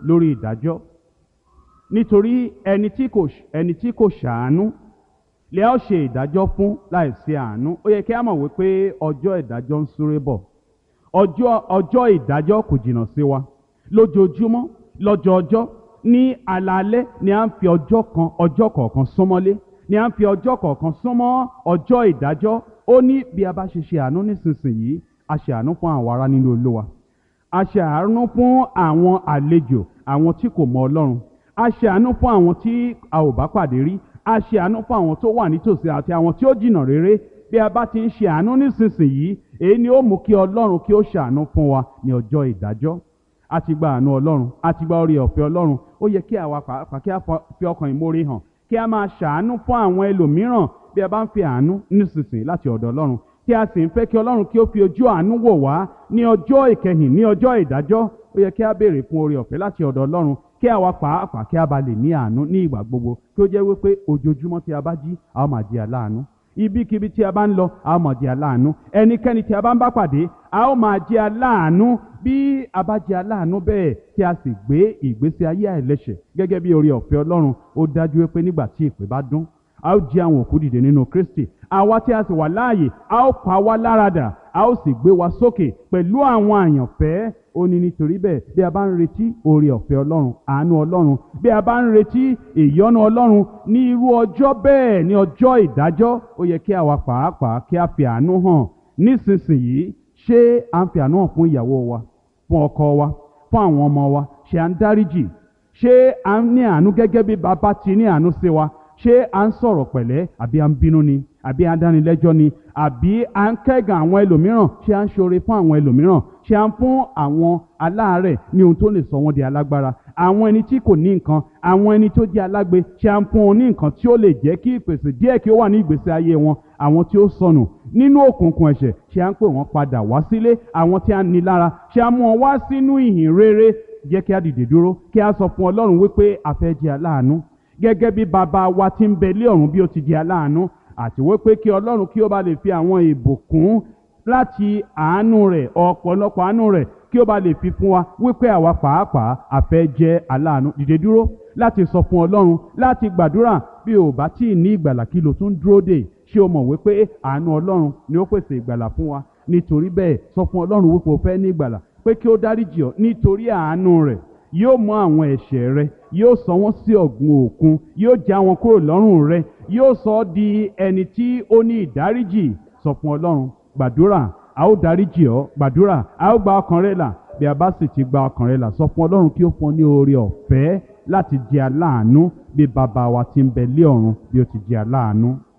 lórí ìdájọ́ nítorí ẹni tí kò ẹni tí kò ṣàánú lè ó ṣe ìdájọ́ fún láìsí àánú ó yẹ kí a mọ̀ wípé ọjọ́ ìdájọ́ ń súré bọ̀ ọjọ́ ọjọ́ ìdájọ́ kò jìnnà sí wa lójoojúmọ́ lọ́jọọjọ́ ní alaalẹ́ ni à ń fi ọjọ́ kan ọjọ́ kọ̀ọ̀kan súnmọ́lé ni à ń fi ọjọ́ kọ̀ọ̀kan súnmọ́ ọjọ́ ìdájọ́ ó ní bí a bá ṣe ṣe àánú nísinsìnyí a ṣe àánú fún àwọn ará nínú olúwa a ṣe àánú fún àwọn àlejò àwọn tí kò mọ ọlọ́run a ṣe àánú fún àwọn tí a ò bá pàdé rí a ṣe àánú fún àwọn tó wà nítòsí àti àwọn tí ó jìnnà réré bí a bá ti ń ṣe àánú nísinsìnyí èyí ni ó mú kí ọlọ́run kí ó ṣàánú fún wa ní ọjọ́ ìdájọ́ a ti gba àánú ọlọ́run a ti gba orí ọ̀fẹ́ ọlọ́run ó yẹ kí àwa pàápàá kí a fi ọkàn ìmoore hàn kí a máa ṣàánú fún àwọn ẹlòmíràn bí a bá ń fi àánú nísinsìnyí láti ọ̀dọ̀ ọlọ́run tí a sì ń fẹ́ kí ọlọ́run kí ó fi ojú àánú wò wá ní ọjọ́ ìkẹyìn ní ọjọ́ ìdájọ́ ó yẹ kí a béèrè fún oore ọ̀fẹ́ láti ọ̀dọ̀ ọlọ́run kí àwa pàápàá kí a bá lè ní àánú ní ìgbà gbogbo kí ó jẹ́ wípé ojoojúmọ́ tí a bá jí a ó máa di aláàánú ibikíbi tí a bá ń lọ a ó máa di aláàánú ẹnikẹ́ni tí a bá ń bá pàdé a ó máa jẹ́ aláàánú bí a bá jẹ́ aláàánú bẹ́ẹ̀ tí a sì gbé ìgbésí ayé àìlẹ́ṣẹ̀ gẹ́gẹ́ bí oore ọ̀fẹ́ ọlọ́run ó dájú wípé nígbà tí ìpè bá dún a ó jí àwọn òkú dìde nínú Kristi àwa tí a sì wà láàyè a ó pa wá láradà a ó sì gbé wa sókè pẹ̀lú àwọn àyànfẹ́ ó ní nítorí bẹ́ẹ̀ bí a bá ń retí oore ọ̀fẹ́ ọlọ́run àánú ọlọ́run bí a bá ń retí ìyọ́nú ọlọ́run ní irú ọjọ́ bẹ́ẹ̀ ní ọjọ́ ìdájọ́ ó yẹ kí àwa pàápàá kí a fi àánú hàn nísinsìnyí ṣé à ń fi àánú hàn fún ìyàwó wa fún ọkọ wa fún àwọn ọmọ wa ṣé à ń dáríjì ṣé à ń ní àánú gẹ́gẹ́ bí bàbá ti ní àánú sí wa ṣé à ń sọ̀rọ̀ pẹ̀lẹ́ àbí à ń bínú ni àbí à ń dánilẹ́jọ́ ni àbí à ń kẹ́gàn àwọn ẹlòmíràn ṣé à ń ṣoore fún àwọn ẹlòmíràn ṣé à ń fún àwọn aláàárẹ̀ ní ohun tó lè sọ wọ́n di alágbára àwọn ẹni tí kò ní nǹkan àwọn ẹni tó jẹ́ alágbe ṣé à ń fún wọn ní nǹkan tí ó lè jẹ́ kí ìpèsè díẹ̀ kí ó wà ní ìgbésí ayé wọn àwọn tí ó sọnù nínú òkùnkùn ẹ̀ṣẹ̀ ṣé à ń pè wọ́n padà wá sílé àwọn tí a ní lára ṣé à ń mú wọn wá sínú ìhìn rere jẹ́ kí a dìde dúró kí a sọ fún Ọlọ́run wípé a fẹ́ jẹ́ aláàánú gẹ́gẹ́ bí bàbá wa ti ń bẹ lé ọ̀run bí ó ti di aláàánú àti wípé kí ọlọ́run kí ó bá lè fi àwọn ìbùkún láti àánú rẹ̀ ọ̀pọ̀lọpọ̀ àánú rẹ̀ kí ó bá lè fi fún wa wípé àwa pàápàá a fẹ́ jẹ́ aláàánú dìde dúró láti sọ fún ọlọ́run láti gbàdúrà bí ò bá tí ì ní ìgbàlà kí ló tún dúró dè ṣé o mọ̀ wípé àánú ọlọ́run ni ó pèsè ìgbàlà fún wa nítorí bẹ́ẹ̀ sọ fún ọlọ́run wípé o fẹ́ ní ìgbàlà pé kí ó dáríjì ọ́ nítorí àánú rẹ̀ yóò mú àwọn ẹ̀ṣẹ̀ rẹ yóò sọ wọ́n sí ọ̀gbun òkun yóò já wọn kúrò lọ́rùn rẹ yóò sọ ọ́ di ẹni tí ó ní ìdáríjì sọ fún ọlọ́run gbàdúrà a ó dáríjì ọ́ gbàdúrà a ó gba ọkàn rẹ là bí a bá sì ti gba ọkàn rẹ là sọ fún ọlọ́run kí ó fún ọ ní oore ọ̀fẹ́ láti jẹ́ aláàánú bí bàbá wa ti ń bẹ lé ọ̀run bí ó ti jẹ́ aláàánú.